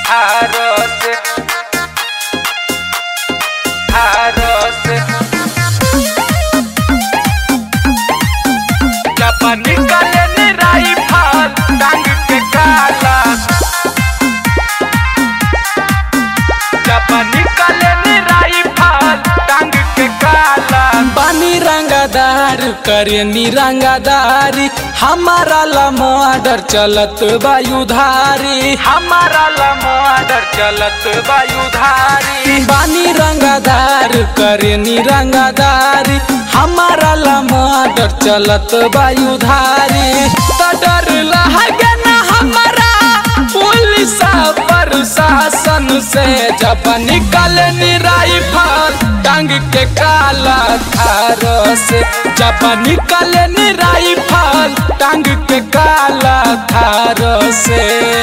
थारस थारस जब निकले निराई फाल टांग के काला जब निकले निराई फाल टांग के काला बानी रंगादार करे निरंगादारी हमारा लमोडर चलत वायुधारी हमारा लमोडर चलत वायुधारी बानी रंगादार करे निरंगादारी हमारा लमोडर चलत वायुधारी त डर लगे ना हमारा पुलिस प्रशासन से जब निकल निराई फल टांग के काला थार से जब निकल निराई फल टांग के काला थार से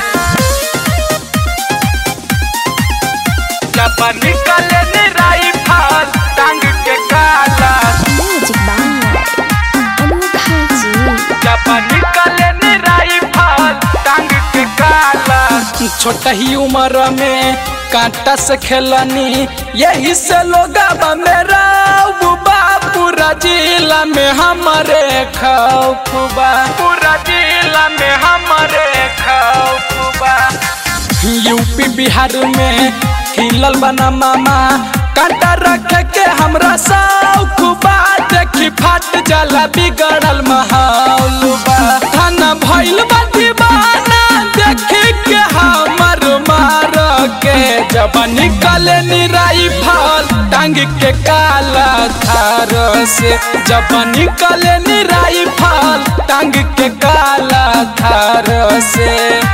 जब निकले निराई फाल टांग के काला Magic by Anukha Ji. जब निकले निराई फाल टांग के काला छोटा ही उम्र में कांटा से खेलनी यही से लोग मेरा बुबा पूरा जिला में हमारे खौफबा पूरा जिला में हमारे खौफबा यूपी बिहार में हिलल बना मामा कांटा रख के हमरा सौखबा देखी फाट जाला बिगड़ल माहौल बा थाना भइल बा दीवाना देखी के हमर मार के जब निकले निराई फल टांग के काला थार से जब निकले निराई फल टांग के काला थार से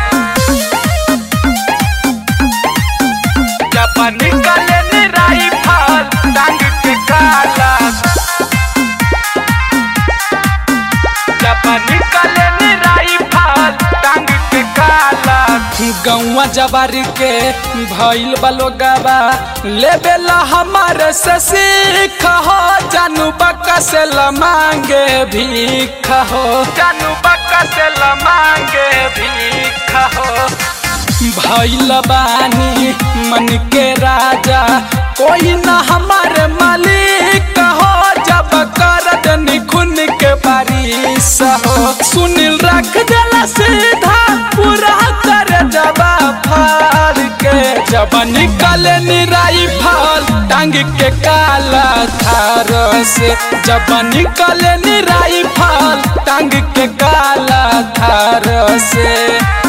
जब निकले निराई फाल टांग के काला जब निकले निराई फाल टांग के काला गौवा जवारी के भइल बलोगाबा लेबेला हमारे से सीख हो जानू बक्का से ल मांगे भीख हो जानू बक्का से ल मांगे भीख हो भइल बानी मन के राजा कोई ना हमारे मालिक हो जब कर दनी खून के बारिश हो सुनील रख देला सीधा पूरा कर जबा फाड़ के जब निकले निराई फल टांग के काला थार से जब निकले निराई फल टांग के काला थार से